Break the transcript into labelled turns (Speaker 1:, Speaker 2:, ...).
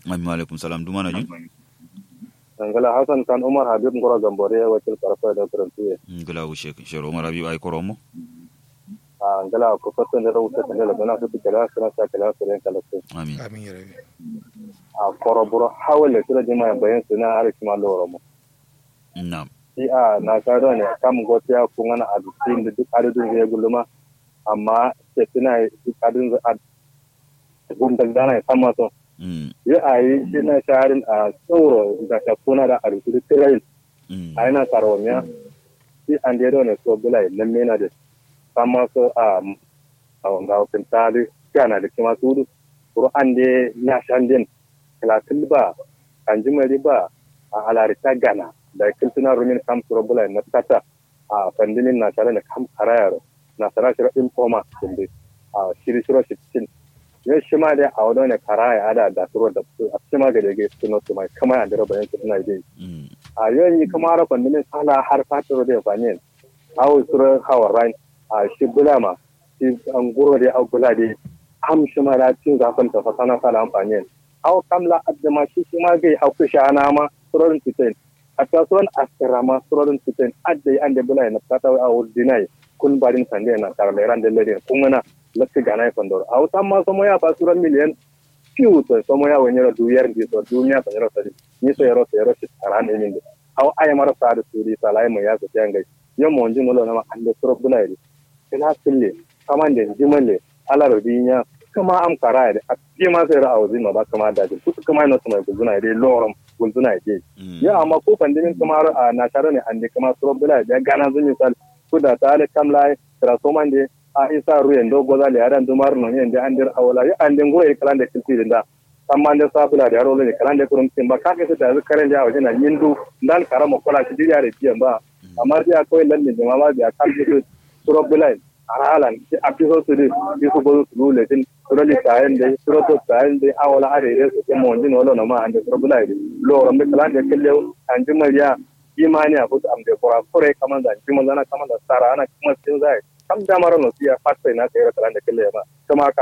Speaker 1: Amin alaikum salam duma na jin.
Speaker 2: Angala Hassan kan Umar Habib Ngoro Gambore wakil karfa da karantuye.
Speaker 1: Ngala wushe shero mara biyu ai koromo.
Speaker 2: A angala ko fasan da rawuta kan da bana su kala sana sa kala su ran kala su.
Speaker 1: Amin.
Speaker 3: amin ya rabi
Speaker 2: A koroburo hawale tura jima bayan su na arki ma loro mu.
Speaker 1: Na'am.
Speaker 2: Shi a na karo ne kam gotiya kun ana adin da duk adadin ya gulma amma ke tuna duk adadin da gunda gana sama so.
Speaker 1: Mm.
Speaker 2: Ya ayi shi na sharin a tsoro da shakuna da arki tirayin
Speaker 1: Mm.
Speaker 2: aina karomiya si andero ne so bulai lamme na de sama so a a wanga open tali kana da kima sudu kuro ande na shanden kala tilba anjumari ba a alari ta gana da kiltuna rumin kam suro bulai na tata a fandinin na tare da kam karayaro na tara shiro informa kindi a shiri shiro shitin ya shi ma dai a wadon ne karaya ada da suro da su a cima ga dege suno su mai kama ya dero bayan su ina dai
Speaker 1: Mm.
Speaker 2: a yon yi kama ra kwandinin sala har fatiro da fanin awo sura hawa ran a shi bulama shi an guro da au bula da am shi ma da cin zafin ta fasana sala amfani aw kamla adama shi shi ma gai au kusha ana ma surorin titin a kasuwan askara ma surorin titin adda an da bula na fata a dinai kun barin sande na karle ran da lade kun na lakka gana fandor aw tamma somo ya fa suran miliyan piu to somo ya wanyara duyar di so dunya ta yaro sadi ni so yaro so yaro shi taran ne min aw ay mara sa da suri salai mu ya so tanga yo mo njin lo na ma ande suro bula ni kila sille kamande jimalle ala rodinya kama am kara da a ke ma sai ra'awu zima ba kama da ji kuka kama ina mai gulzuna dai lorum gulzuna dai
Speaker 1: Mm.
Speaker 2: ya amma ko pandimin kama a na tare ne ande kama suro bula da gana zun misal kuda ta ale kamla tra somande a isa ruyen do goza le adan dumar no yende andir awala ya ande ngoro e kalande kilti da amma ande sabula da rolo ne kalande kurum tin ba ka ke da karen da wajen nan yindu dan karama kola shi diya re tiyan ba amma dia ko lalle ne ma ba dia kan ji suro bula aralan a piso su di piso gozo su lule tin suro li tayen de suro to tayen de awala are re su ke mon din wala no ma ande suro bula de lo rambe kalande kelle anji mariya imani a kusa amde kora kore kaman da jima zana kaman da sara ana kuma sin zai kam da mara no siya fatta ina kai kalande kelle ma kama ka